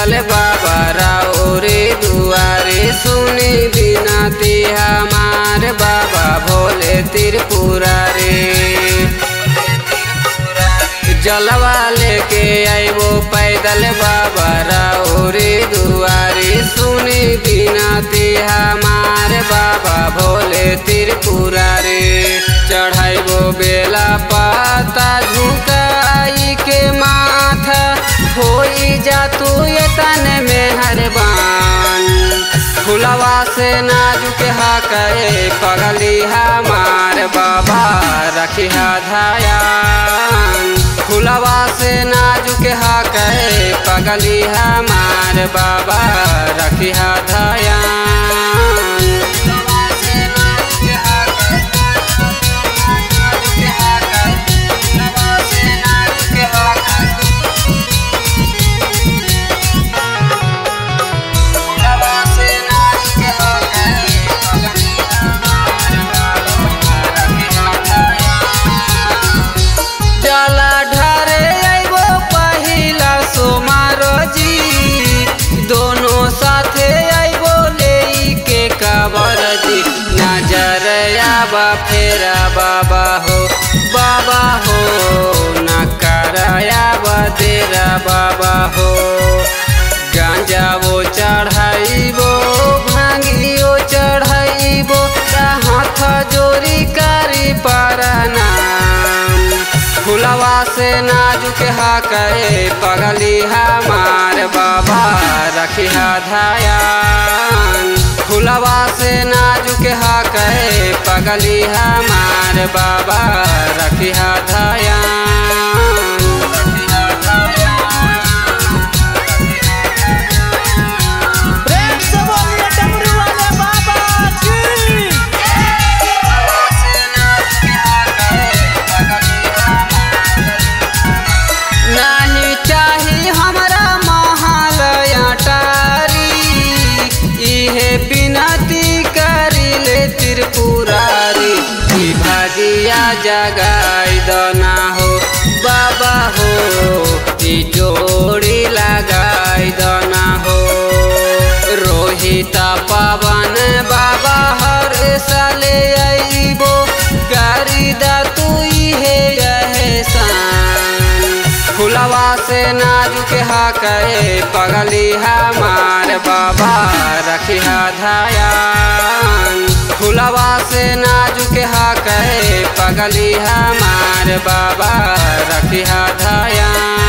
पैदल बाबा राउरे दुआरे सुनी बिनती हमार बाबा भोले त्रिपुरारे जलवा लेके आइबो पैदल बाबा राउरे दुआरे सुनी बिनती हमार बाबा भोले त्रिपुरारे चढ़ाइबो बेला पाता झुकाई के माथा होई जा तू ये तन में हरबान फुलवा से नाजुक हाके पगली हमार बाबा रखिया धायान फुलवा से नाजुक हाके पगली हमार बाबा रखिया धायान जला ढारे आइबो पहिला सोमारो जी दोनों साथे आइबो ले के काबर जी नजर आबा फेरा बाबा हो बाबा हो न करायाबा तेरा बाबा हो गांजा वो चढ़ाइबो भांगियो चढ़ाइबो हाथ जोरी कारी परनाम फुलवा से नाजुक हाके पगली हमार बाबा रखिया धायान फुलवा से नाजुक हाके पगली हमार बाबा रखिया धायान प्रेम से बोलिए डमरू वाले बाबा की नहीं चाही हमरा महल अटारी इहे बिनती करी ले त्रिपुरारी ई भागिया जगाई दना हो बाबा हो ई जोड़ी लगाई दना हो रोहिता पवन बाबा हर साले आइबो गारी दा तू इहे एहसान फुलवा से नाजुक हाके पगली हमार बाबा रखिया धायान फुलवा से नाजुक हाके पगली हमार बाबा रखिया धायान